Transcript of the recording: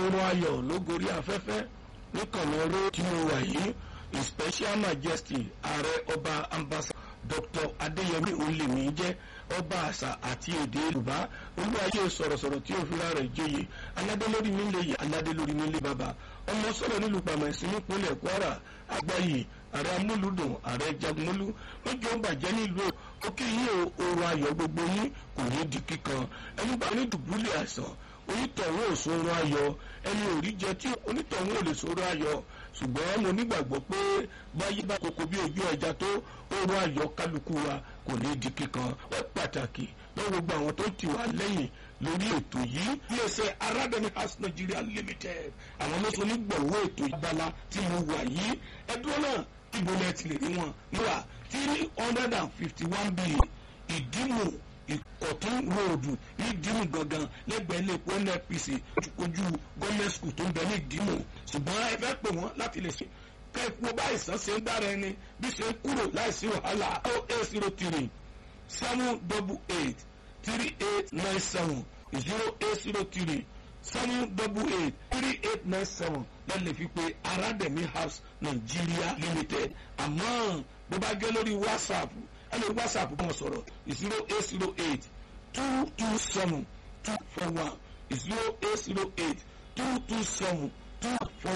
oorun ayọ̀ ló gorí afẹ́fẹ́ níkànnì oró tí mo wà yìí his special majesty ààrẹ ọba ambassador dr adéyẹmí olèmí jẹ́ ọba àṣà àti èdè yorùbá olúwayé sọ̀rọ̀sọ̀rọ̀ tí ó fira rẹ̀ joyè aládé lórí mi lè yẹ aládé lórí mi lè bàbá ọmọ sọ̀rọ̀ nílùú pàmẹ́sì nípínlẹ̀ kwara àgbáyé ààrẹ amúlùdùn ààrẹ jagunmólú lójó bàjẹ́ nílùú òkè yìí o oorun ayọ̀ gbogbo yín kò ní di kíkan ẹni bá ní dùbúlẹ̀ àìsàn onítọ̀hún ò sórun ayọ̀ ẹni ò rí jẹ tí onítọ̀hún ò lè sórun ayọ̀ ṣùgbọ́n mo nígbàgbọ́ pé báyé bá koko bí ojú ẹja tó oorun ayọ̀ kálukú wa kò ní di kíkan wọ́n pàtàkì lọ́wọ́ gbogbo àwọn tó ti wà lẹ́yìn lórí ètò yìí iléeṣẹ́ arábẹ́ni house nigeria limited àwọn ló so nígbọ̀wọ́ ètò ìbala tí mo wà yìí ẹdúró náà ibo lẹ ti lè rí wọn níwà three hundred and fifty one billion ìdímù ìkọ̀tún ròdù ní ìdímù gangan lẹ́gbẹ̀ẹ́ lẹ́kọ̀ọ́ nnpc ojú gọ́ọ̀mẹ̀ntì school tó ń bẹ ní ìdímù ṣùgbọ́n ẹ fẹ́ pè wọ́n láti lè ṣe kẹ́ẹ̀kú bá ìsàn ṣe ń dára ẹni bí ṣe ń kúrò láìsí wàhálà oh eight zero three seven double eight three eight nine seven zero eight zero three seven double eight three eight nine seven lẹ́nu fi pé arademi house nigeria limited àmọ́ bó bá gẹ́ lórí whatsapp ẹni whatsapp kan sọ̀rọ̀ zero eight zero eight two two seven two four one zero eight zero eight two two seven two four